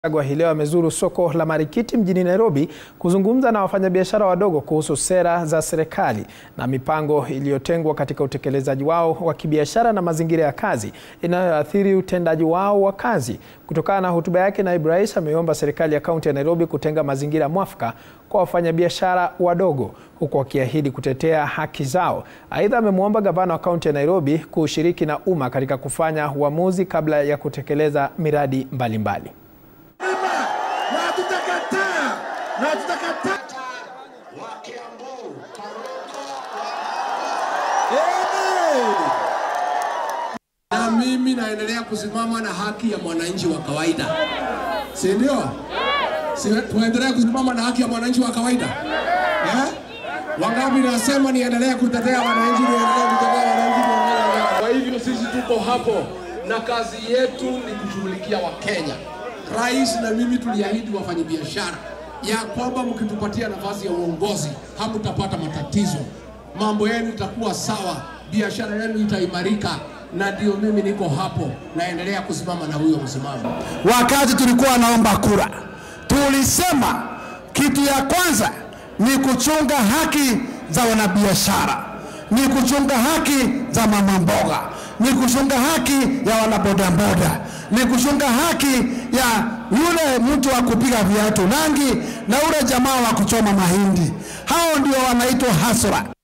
Gachagua hii leo amezuru soko la Marikiti mjini Nairobi kuzungumza na wafanyabiashara wadogo kuhusu sera za serikali na mipango iliyotengwa katika utekelezaji wao wa kibiashara na mazingira ya kazi inayoathiri utendaji wao wa kazi. Kutokana na hotuba yake, naibu rais ameomba serikali ya kaunti ya Nairobi kutenga mazingira mwafaka kwa wafanyabiashara wadogo huku akiahidi kutetea haki zao. Aidha, amemwomba gavana wa kaunti ya Nairobi kushiriki na umma katika kufanya uamuzi kabla ya kutekeleza miradi mbalimbali mbali. na tutakataa na tutakataa na mimi naendelea kusimama na haki ya mwananchi wa kawaida, si ndio? Si tuendelee kusimama na haki ya mwananchi wa kawaida eh? Wangapi nasema niendelee kutetea wananchi, niendelee kutetea wananchi, niendelee. Kwa hivyo sisi tuko hapo na kazi yetu ni kushughulikia Wakenya. Rais na mimi tuliahidi wafanyabiashara ya kwamba mkitupatia nafasi ya uongozi hamtapata matatizo, mambo yenu itakuwa sawa, biashara yenu itaimarika, na ndio mimi niko hapo, naendelea kusimama na huyo msimamo. Wakati tulikuwa naomba kura, tulisema kitu ya kwanza ni kuchunga haki za wanabiashara, ni kuchunga haki za mama mboga, ni kuchunga haki ya wanabodaboda, ni kuchunga haki ya yule mtu wa kupiga viatu rangi na ule jamaa wa kuchoma mahindi. Hao ndio wanaitwa hasra.